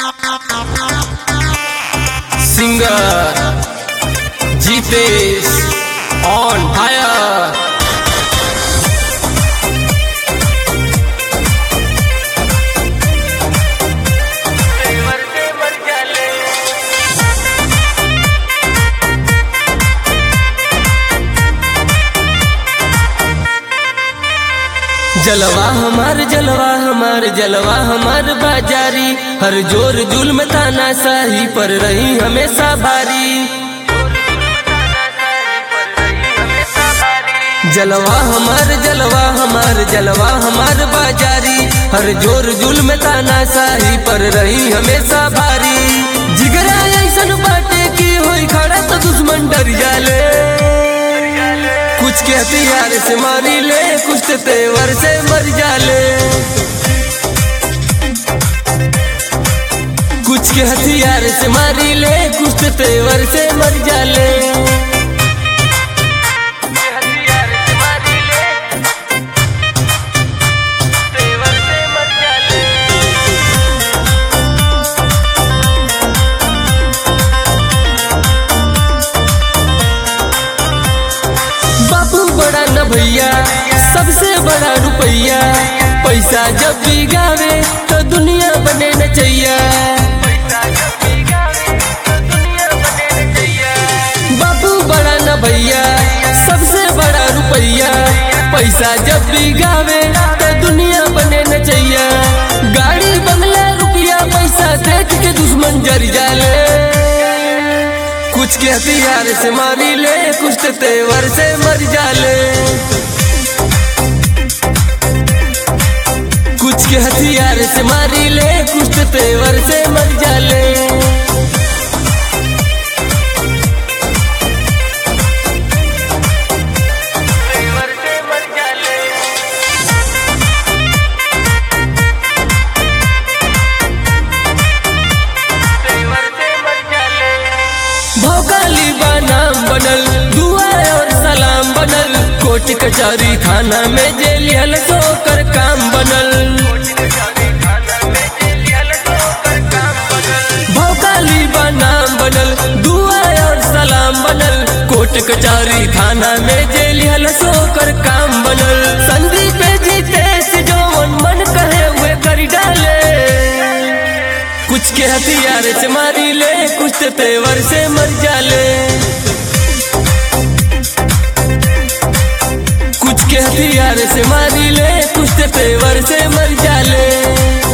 singer Jitesh on fire. जलवा हमार जलवा हमार जलवा हमार बाजारी हर जोर जुल्म ताना साही पर रही हमेशा भारी जलवा हमार जलवा हमार जलवा हमार बाजारी हर जोर जुल्म ताना साही पर रही हमेशा भारी जिगरा ऐसन बाटे की होई खड़ा तो दुश्मन डर जाले कुछ के हथियार से मारी ले कुछ तो तेवर से मर जाले कुछ के हथियार से मारी ले कुछ तो तेवर से मर जाले बाबू बड़ा न भैया सबसे बड़ा रुपैया पैसा जब भी गावे तो दुनिया बने न चाहिए बाबू बड़ा न भैया सबसे बड़ा रुपैया पैसा जब भी गावे तो दुनिया बने न चाहिए गाड़ी बंगला रुपया पैसा देख के दुश्मन जर जाले कुछ के हथियार से मारी ले कुछ तो तेवर से मर जाले कुछ के हथियार से मारी ले कुछ तो तेवर से मर जाले भोकाली नाम बनल दुआ और सलाम बनल कोर्ट कचहरी थाना में जेल हल कर काम बनल भोकाली नाम बनल दुआ और सलाम बनल कोर्ट कचहरी थाना में जेल हल कर काम बनल संदीप जीतेश जौन मन कहे हुए कर डाले कुछ के हथियार से मारी ले कुछ तो तेवर से मर जाले कुछ के हथियार से मारी ले कुछ तो तेवर से मर जाले